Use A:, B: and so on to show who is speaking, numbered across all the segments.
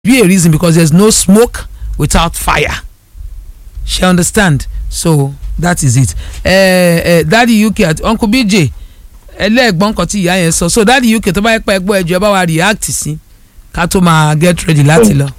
A: be a reason because there's no smoke without fire she understand so that is it uh, uh, daddy uk àti uncle bj ẹlẹ́ẹ̀gbọ́n kan tí ìyá yẹn sọ so daddy uk tó bá yẹ pé ẹgbọ́ ẹjọ́ ẹ bá wa react sí ká tó máa get ready láti lọ.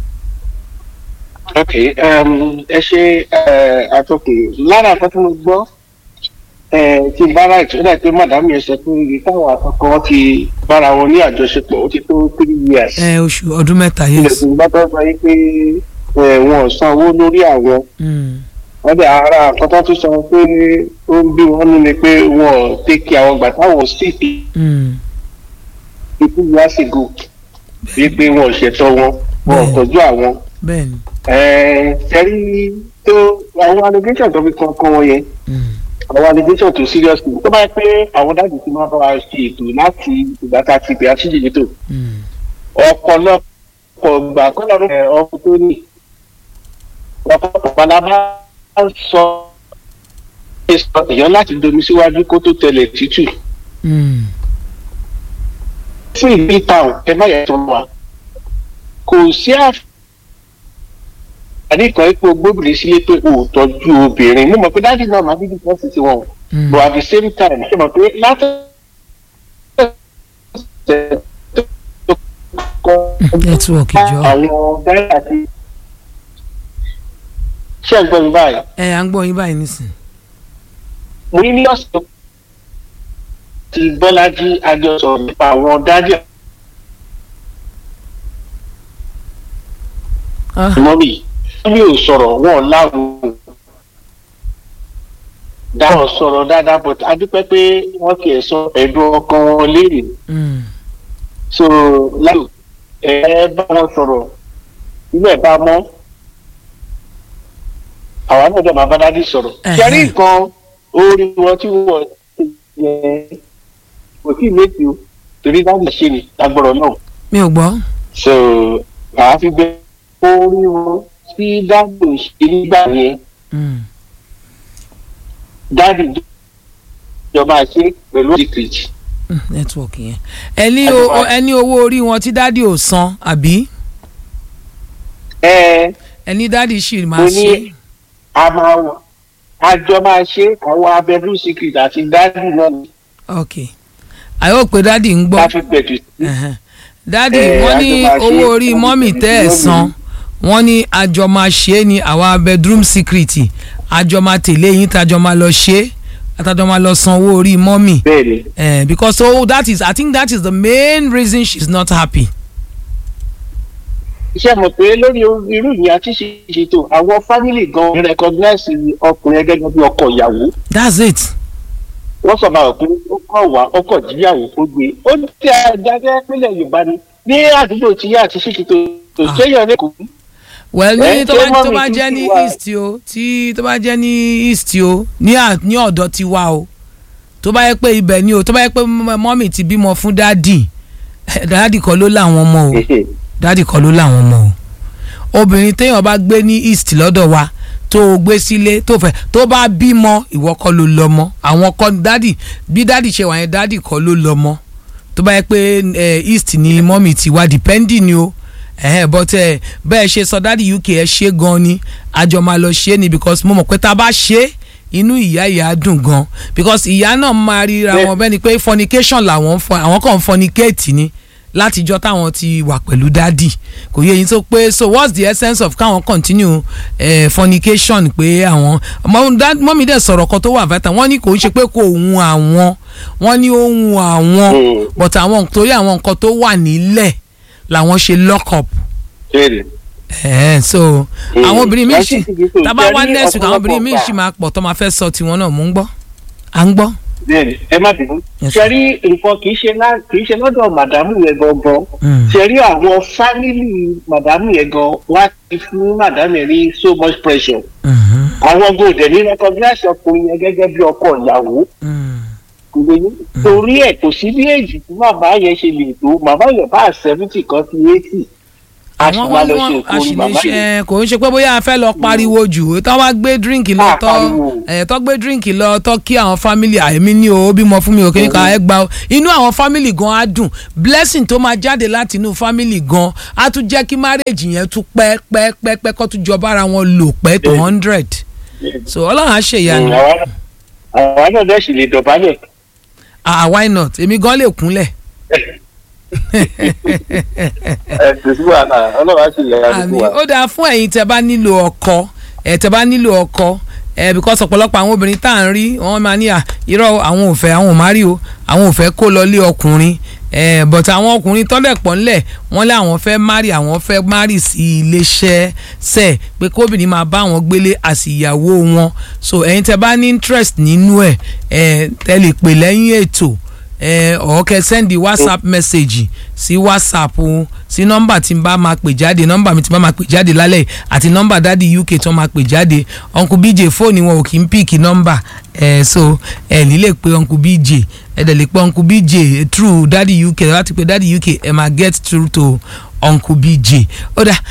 B: ok um, ẹ ṣe àtọkùn lára nǹkan tí mo gbọ́ ti bára ìtúndà pé màdámù yẹn sọ pé ibi táwọn àkọ́kọ́ ti bára wọn ní àjọṣepọ̀ ó ti tó three years.
A: ẹ oṣù ọdún mẹ́ta yes.
B: ilẹ̀kùn bá tọ́ sọ yìí pé wọn ò san owó lórí àwọn wọ́n dẹ̀ ara nǹkan tó tún sọ pé ó ń bí wọn nú ni pé wọn ò tẹ́kì àwọn gbà táwọn sì fi ikú yá sí go bíi pé wọn ò ṣètò wọn wọn ò tọ́jú àwọn.
A: bẹ́ẹ̀ni.
B: ṣẹ́rí tó àwọn allegation tó fi kankan wọn yẹn àwọn allegation tó serious ni tó bá yẹ pé àwọn dáàbò ti máa bá wa ṣe ètò láti ìgbà tá a ti bẹ̀rẹ̀ àṣìjì tó ọ̀pọ̀lọpọ̀ gbà kọ́ lọ́rùn ọkùnrin tó ní ọ̀pọ̀lọpọ̀ palaba sọ èèyàn láti domi síwájú kó tó tẹlẹ̀ tútù. fún ìlú ìtàn ẹ má yẹ tó wà kò sí àǹfààní kan ipò gbóbìnrin sílé pé o ò tọ́jú obìnrin mo mọ̀ pé dáàdì náà máa bíbí kan sì ti wọ̀n but at the same time ṣe mọ̀ pé láti
A: nẹ́tíwọ̀kì jọ.
B: àwọn dáìrà ti ṣé ẹ gbọ́ mi báyìí.
A: ẹ à ń gbọ́ yín báyìí nísìn.
B: mo ní ní ọ̀sẹ̀ tí bọ́lájí àjọsọ nípa àwọn dájú mọ́mì mi ò sọ̀rọ̀ wọn láwọn dáhùn sọ̀rọ̀ dáadáa but adúpẹ́ pé wọ́n kì í sọ ẹ̀dùn ọkàn wọn léèrè so láyò ẹ bá wọn sọ̀rọ̀ ilé ẹ̀ bá mọ́ àwa náà dẹ̀ máa bá dádì sọ̀rọ̀ kẹrí nǹkan orí wọn tí wọ́n yẹ kò tí ì létí o torí dádì ṣe ni lágbọ̀rọ̀ náà.
A: mi ò gbọ́.
B: so àá fi gbé orí wọn tí dádì ṣe nígbà yẹn dádì ìjọba ṣe pẹ̀lú secret.
A: nẹ́tíwọ̀kì yẹn ẹni ẹni owó orí wọn tí dádì ò san àbí.
B: ẹ
A: ẹni dádì ṣì máa ṣe
B: a máa wọ àjọ máa ṣe àwọn abẹ́dú secret àti dádì náà ni.
A: ok àyọ̀ pé dádì ń gbọ́
B: láti pẹ̀tù sí.
A: dádì
B: Eh,
A: wọ́n ní
B: àjọ máa ṣe,
A: owó orí
B: àjọ
A: mọ́mì
B: máa
A: tẹ́ ẹ̀
B: ṣe
A: san wọ́n ní àjọ máa ṣe é ní àwa bedroom secret àjọ máa tẹ̀lé yín tàjọ máa lọ ṣe é àtàjọ máa lọ san owó orí mọ́mì
B: bẹ́ẹ̀ni
A: eh, because so that is i think that is the main reason she is not happy.
B: iṣẹ́ mọ̀ pé lórí irú ìyẹn àti ṣètò àwọn fámìlì gan recognize ọkùnrin ẹgẹ́ gẹ́gẹ́ bí ọkọ ìyàwó
A: that's it.
B: wọ́n sọ máa pé ó kọ̀ wá ọkọ̀ jíyàwó ó gbé ó ti àjájẹ́ pínlẹ̀ yorùbá ni ní àdúgbò tí yá àti ṣètò tó
A: Ah.
B: ṣéyàn ní kò kú.
A: well
B: Eh,
A: ní tó
B: ṣé
A: bá tó
B: mọ́mì
A: bá
B: tún
A: jẹ́
B: ti
A: ní
B: wá?
A: east o tí tó bá jẹ́ ní east o ní à- ní ọ̀dọ̀ ti wá o tó bá yẹ pé ibẹ̀ ni o tó bá yẹ pé mọ́- mọ́mì ti bímọ fún dádì dádì kọ́ ló láwọn ọmọ o dádì kọ́ ló láwọn ọmọ o obìnrin téèyàn bá gbé ní east lọ́dọ̀ wa tó o gbé sílé tó fẹ́ tó bá bímọ ìwọ kọ́ ló lọ́mọ àwọn kọ́ dádì bí dádì ṣe wà yẹn dádì kọ́ ló lọ́mọ tó bá yẹ pé eh, east ni mọ́mì ti wá depending ni o ẹ̀hẹ́n but ẹ bẹ́ẹ̀ ṣe sọ dádì uk ẹ ṣe gan ni àjọ máa lọ ṣe ni because mo mọ̀ pé tá a bá ṣe inú ìyá ìyá á dùn gan because ìyá náà máa ríra
B: Bẹ́ẹ̀.
A: wọn bẹ́ẹ̀ ni pé fornication làwọn ń fọ àwọn kan ń fornicate ni látijọ́ táwọn ti wà pẹ̀lú dádì kò yé yín tó pé so what's the essence of káwọn continue eh, fornication pé àwọn ọmọ dad- mọ́mí dẹ̀ sọ̀rọ̀ kan tó wà vital wọ́n ní kò ń ṣe pé kò hun àwọn wọ́n ní ó hun àwọn
B: Mm.
A: but àwọn torí àwọn nǹkan tó wà nílẹ̀ làwọn ṣe lock up
B: bẹ́ẹ̀ni
A: ẹ̀ so
B: Mm.
A: àwọn obìnrin míì
B: Láti
A: sì
B: ibi tó
A: tábà
B: jẹ́
A: wá
B: ní
A: next week àwọn obìnrin míì
B: ọ̀pọ̀lọpọ̀
A: sì máa pọ̀ tó máa fẹ́ sọ tiwọn náà mò ń gbọ́ à ń gbọ́.
B: bẹ́ẹ̀ni ẹ má bínú.
A: Yes,
B: ṣe rí nǹkan kì í ṣe lá- kì í ṣe lọ́dọ̀ màdámù yẹn gangan
A: Mm.
B: ṣe rí àwọn fámìlì màdámù yẹn gan wá ti fún màdámù yẹn ní so much pressure
A: Mhm.
B: àwọn gòdè ní recognize ọkùnrin yẹn gẹ́gẹ́ bí ọkọ ìyàwó
A: Mm.
B: kò lè ní. torí ẹ̀ kò sí bí èjì tí màmá yẹn ṣe lè tó màmá yẹn bá seventy kan sí eighty a sì
A: àwọn
B: máa
A: wọn
B: lọ
A: ní
B: ṣe
A: wọn
B: ètò orin bàbá yìí.
A: àṣìlẹṣẹ kò ń ṣe pé bóyá a fẹ́ lọ pariwo jù tó wá gbé díríǹkì lọ
B: Ah,
A: tọ́
B: pariwo.
A: ẹ̀ tó gbé díríǹkì lọ tọ́ kí àwọn fámìlì àìmí ní o ó bímọ fún mi ò kéka ẹ gba o inú àwọn fámìlì gan á dùn blessing tó máa jáde láti inú fámìlì gan á tún jẹ́ kí márèjì yẹn tún pẹ́ pẹ́ pẹ́ pẹ́ kó tún jọba ara wọn lò pẹ́ tó hundred so ọlọ́run á ṣèyanu
B: Mm, àwa náà- àwa náà dẹ̀ sì lè dọ̀bálẹ̀.
A: ah why not èmi gan lè kúnlẹ̀
B: ẹ kò sí wàhálà ọlọ́run á sì lè ra
A: àmì
B: gbogbo wa.
A: ó dáa fún ẹ̀yin tẹ́ bá nílò ọkọ ẹ̀ tẹ́ bá nílò ọkọ ẹ̀ because ọ̀pọ̀lọpọ̀ àwọn obìnrin tá à ń rí wọ́n máa ní à irọ́ àwọn ò fẹ́ àwọn ò má rí o àwọn ò fẹ́ kó lọ lé ọkùnrin ẹ̀ but àwọn ọkùnrin tọ́lẹ̀ pọ̀ ńlẹ̀ wọ́n lé àwọn fẹ́ márì àwọn fẹ́ márì sí iléeṣẹ́ sẹ̀ pé kóbìnrin máa bá àwọn gbélé àsìyàwó wọn so ẹ̀yin tẹ́ bá ní interest nínú ẹ̀ ẹ̀ tẹ́ lè pè lẹ́yìn ètò ẹ ọ̀ kẹ́ sẹ́ndì whatsapp message sí whatsapp o sí nọ́mbà tí n bá máa pè jáde nọ́mbà mi tí n bá máa pè jáde lálẹ́ yìí, àti nọ́mbà dádì uk tó máa pè jáde uncle bj fóònù wọn ò kì í píìkì nọ́mbà ẹ so ẹ ní lè pe uncle bj ẹ dẹ̀ lè pe uncle bj through dádì uk láti pe dádì uk ẹ máa get through to uncle bj ó dà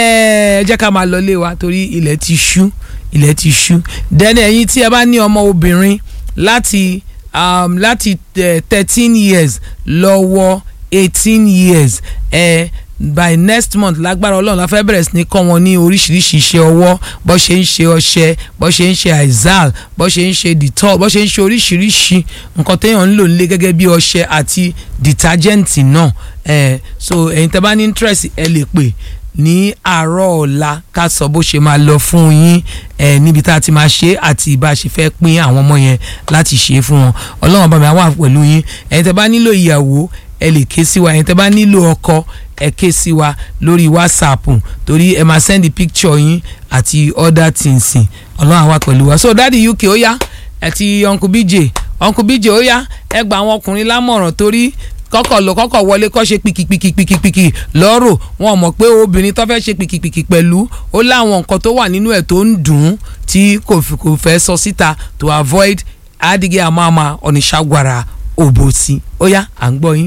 A: ẹ ẹ jẹ́ ká máa lọ lé wa torí ilẹ̀ ti ṣú ilẹ̀ ti ṣú dẹ́nu ẹ̀yin tí ẹ bá ní ọmọ obìnrin láti um, láti thirteen years lọ́wọ́ eighteen years eh, by next month lágbára ọlọ́run la fẹ́ bẹ̀rẹ̀ sí ní kọ́ wọn ní oríṣiríṣi iṣẹ́ ọwọ́ bó ṣe ń ṣe ọṣẹ bó ṣe ń ṣe aizal bó ṣe ń ṣe dettol bó ṣe ń ṣe oríṣiríṣi nǹkan téèyàn ń lò nílé gẹ́gẹ́ bí ọṣẹ àti detergent náà eh, so ẹ̀yin tẹ́ bá ní interest ẹ lè pè ní àárọ̀ ọ̀la ká sọ bó ṣe máa lọ fún yín ẹ níbi tá a ti máa ṣe é àti bá a ṣe fẹ́ pín àwọn ọmọ yẹn láti ṣe é fún wọn ọlọ́run bá mi wà pẹ̀lú yín ẹ̀yin tẹ́ bá nílò ìyàwó ẹ lè ké sí wa ẹ̀yin tẹ́ bá nílò ọkọ ẹ ké sí wa lórí whatsapp torí ẹ máa send picture yín àti other things ọlọ́run wà pẹ̀lú wa so dáàdi uk ó yá ẹ ti uncle bj uncle bj ó yá ẹ gba àwọn ọkùnrin lámọ̀ràn torí kọ́kọ́ lọ kọ́kọ́ wọlé kọ́ ṣe pìkìpìkìpìkì lọ́rọ̀ wọn mọ̀ pé obìnrin tó fẹ́ ṣe pìkìpìkì pẹ̀lú ó láwọn nǹkan tó wà nínú ẹ̀ tó ń dùn ún tí kò fi- kò fẹ́ sọ síta to avoid adige amama oníṣàgbára òbòsí ó yá à ń gbọ́ yín.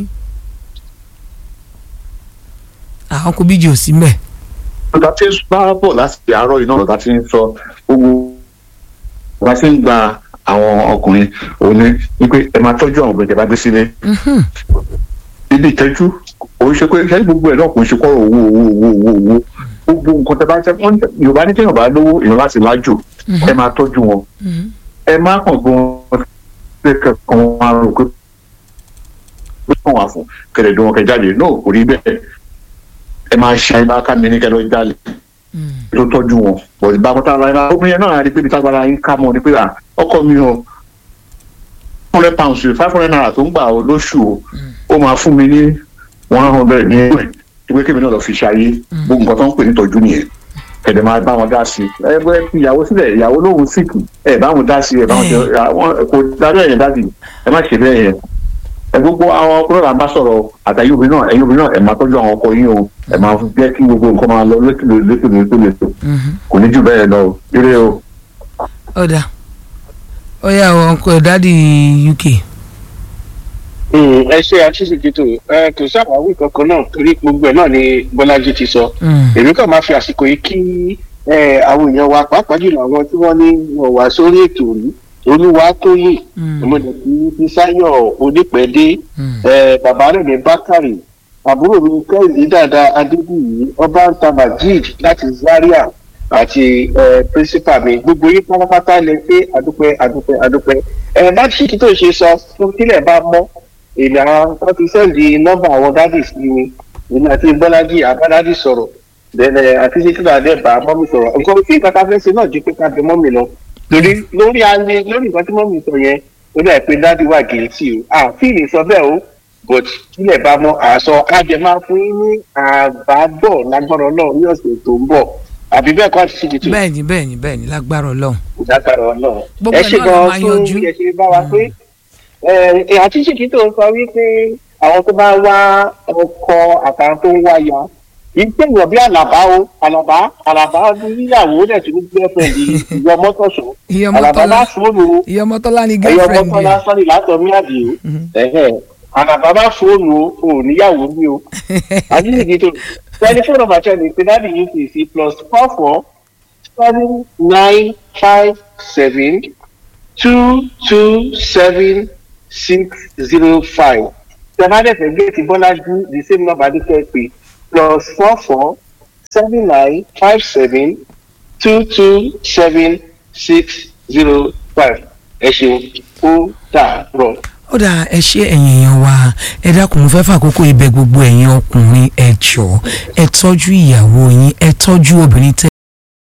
A: àwọn kò bíjì ò sí mẹ́.
C: ọ̀tá tí ń bá bọ̀ láti àárọ̀ iná ọ̀tá tí ń sọ gbogbo ọ̀tá tí ń gba àwọn ọkùnrin òun ni wípé ẹ máa tọ́jú àwọn obìnrin tẹ́ bá gbé sílé ibi ìtẹ́jú òun ṣe pé ṣáà gbogbo ẹ̀ náà kò ń ṣe kọ́rọ̀ owó owó owó owó owó gbogbo nǹkan tẹ́ bá tẹ́ wọ́n ní- yorùbá ní kéèyàn bá lówó èèyàn láti lájò ẹ máa tọ́jú wọn ẹ má kàn gbọ́n pé kankan wọn á rò pé ó kàn wá fún kẹlẹ̀dùn wọn kẹ jáde náà kò rí bẹ́ẹ̀ ẹ máa ṣe àyè ká mi ní kẹlẹ́ jáde ló tọ́jú wọn bọ̀ ìgbà mọ́tà ara ẹ̀ka obìnrin yẹn náà rí pé ibi tágbára yín ká mọ́ ni pé à ọkọ mi o hundred pounds five hundred naira tó ń gbà ó lóṣù o ó máa fún mi ní one hundred ní ẹgbẹ́ ìwé kébì náà lọ fi ṣayé gbogbo nǹkan tó ń pè ní tọ́jú nìyẹn kẹ̀dẹ̀ máa bá wọn dá sí i ẹgbẹ́ fi ìyàwó sílẹ̀ ìyàwó lóhùn síkì ẹ̀ bá wọn dá sí i ẹ̀ bá wọn jẹ àwọn kò dájọ́ ẹ̀yẹn dá sí i ẹ má ṣe bẹ́ẹ̀ yẹn ẹ gbogbo àwọn ọkùnrin là ń bá sọ̀rọ̀ àtàyè obìnrin náà ẹ̀yin obìnrin náà ẹ máa tọ́jú àwọn ọkọ yín o ẹ máa jẹ́ kí gbogbo nǹkan máa lọ létòlè létòlè létòlè kò ní jù bẹ́ẹ̀ lọ o ire o.
A: ọ̀dà ó yá àwọn ọkọ dáàdi uk.
B: Mm, ẹ ṣe àṣìṣèkìtò ẹ kò sáwàwí kankan náà torí gbogbo ẹ náà ni bọ́lájí ti sọ
A: Mm.
B: èmi kàn máa fi àsìkò yìí kí ẹ, àwọn èèyàn wa pàápàá jùlọ àwọn tí wọ́n ní wọ́n wá sórí ètò rí olúwa tóyè
A: Mm.
B: ìmọ̀lẹ̀ tí bísáyọ̀ onípẹ̀dé
A: Mm.
B: ẹ, bàbá rẹ̀ ní bákàrè àbúrò mi kẹ́hìndé dáadáa adébíyì ọba ń ta majid láti zaria àti ẹ, principal mi gbogbo yín pátápátá lè pé àdúpẹ́ àdúpẹ́ àdúpẹ́ ẹ bá ṣíkì tó ṣe sọ fún kílẹ̀ bá mọ́ èmi àwọn wọn ti sẹ́ǹdì nọ́mbà àwọn dádì sí mi èmi àti bọ́lájì àbádádì sọ̀rọ̀ bẹ́ẹ̀ àti títí náà dẹ̀ bá mọ́mì sọ̀rọ̀ nǹkan tí nǹkan tá a fẹ́ ṣe náà ju pé ká bẹ mọ́mì lọ torí lórí alẹ́ lórí nǹkan tí mọ́mì sọ yẹn ó dà pé dádì wà gẹ̀ẹ́tì o àfíìlì sọ bẹ́ẹ̀ o but kílẹ̀ bá mọ́ àṣọ àjẹ máa fún yín ní àbádọ̀ lágbára náà ní ọ̀sẹ̀ tó ń bọ̀ àbí bẹ́ẹ̀ kọ́ àti ṣíkì tó
A: bẹ́ẹ̀ni bẹ́ẹ̀ni bẹ́ẹ̀ni lágbára ọlọ́run.
B: ìdágbára náà
A: Gbogbo
B: ẹ
A: ẹ̀
B: ṣe
A: náà la
B: gan
A: máa
B: fún
A: yanjú.
B: bí ẹ ṣe bá wa pé ẹ àti ṣèkí tó ń sọ wípé àwọn tó bá wá ọkọ àtàwọn tó ń wá ya ìgbéyàn bí àlàbá o àlàbá àlàbá níyàwó dẹ̀ tún ní girlfriend ìyọ mọ́tòṣó
A: Ìyá
B: àlàbá
A: Mọ́tọ́lá.
B: bá fóònù o
A: ìyá ọmọtọ́lá ni
B: ẹ̀yọ
A: girlfriend
B: mọ́tòlá
A: yẹn.
B: sọ́ni látọ̀ mí àdìo ẹ̀hẹ̀ àlàbá bá fóònù o ò níyàwó mi o àti ṣèkí tó tẹlifóònù nọ́mbà tí a lè pe dáàbì yìí kì í sí plus four four seven nine five seven two two seven six zero five tẹ̀fádẹ́fẹ̀ géètì bọ́lájú the same number ní kẹ́ pé plus four four seven nine five seven two two seven six zero five ẹ ṣeun ó dàárọ̀.
A: ó dà ẹ ṣe ẹ̀yin èèyàn wa ẹ dákun mo fẹ́ fàkókò ibẹ̀ gbogbo ẹ̀yin ọkùnrin ẹ jọ̀ọ́ ẹ tọ́jú ìyàwó yín ẹ tọ́jú obìnrin tẹ́